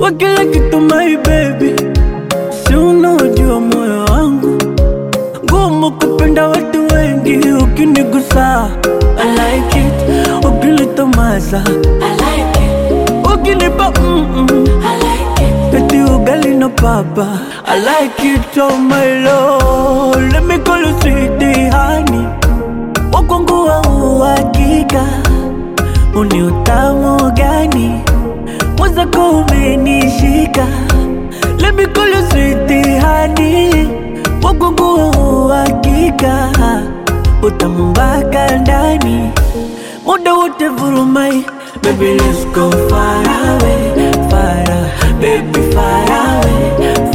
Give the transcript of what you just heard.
kwa kila kitu my baby, si unaojua moyo wangu ngumu kupenda watu wengi, ukinigusa I like it, ukinitomasa I like it, ukinipa mm -mm. I like it, Eti ugali na papa I like it oh my lord Let me call you sweetie honey Wakwangu wa uhakika Uni utamu gani Mwenzako umenishika Let me call you sweetie honey Wakwangu wa uhakika Utamu mpaka ndani Muda wote vurumai Baby let's go far away Far away Baby far away